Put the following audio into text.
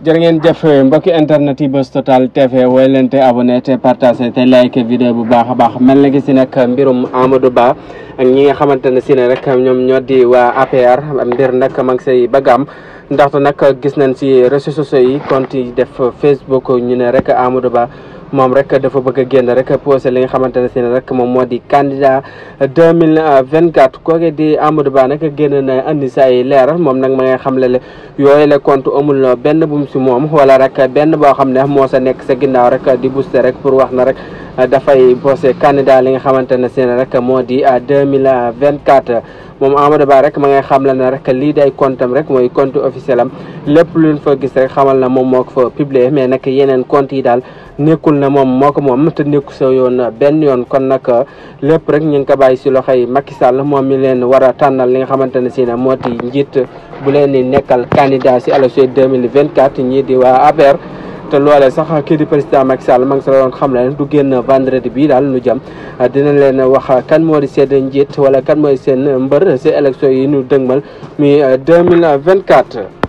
jërë ngeen jëf mbokki internet yi Buzz Total TV woy leen te abonné te partagé te like vidéo bu baax a baax mel na gi si nag mbirum Amadou Ba ak ñi nga xamante ne si ne rek ñoom ñoo di waa APR mbir nag ma ngi say bëgg am ndaxte nag gis nañ si réseaux sociaux yi compte yi def Facebook ñu ne rek Amadou Ba moom rek dafa bëgg a génn rek posé li nga xamante ne si ne rek moom moo di candidat deux mille vingt quatre kooke di Amadou Ba nag génn na andi sa ay leeral moom nag ma ngay xam le yooyu la compte amul benn bu mu si moom wala rek benn boo xam ne moo sa nekk sa ginnaaw rek di booster rek pour wax na rek dafay posé candidat li nga xamante ne si ne rek moo di deux mille vingt quatre moom Amadou Ba rek ma ngay xam la ne rek lii day compte am rek mooy compte officiel am lépp luñ fa gis rek xamal na moom moo ko fa publier mais nag yeneen compte yi daal nekkul na moom moo ko moom te nekku sa yoon benn yoon kon nag lépp rek ñu ngi ko bàyyi si loxoy Macky Sall moom mi leen war a tànnal li nga xamante ne si ne moo di njiit bu leen di nekkal candidat si élection 2024 ñii di waa APR te loolee sax kii di président Macky Sall ma ngi sa doon xam ne du génn vendredi bii daal nu jëm dinañ leen wax kan moo di seen njiit wala kan mooy seen mbër si élection yi ñu dëgmal mi 2024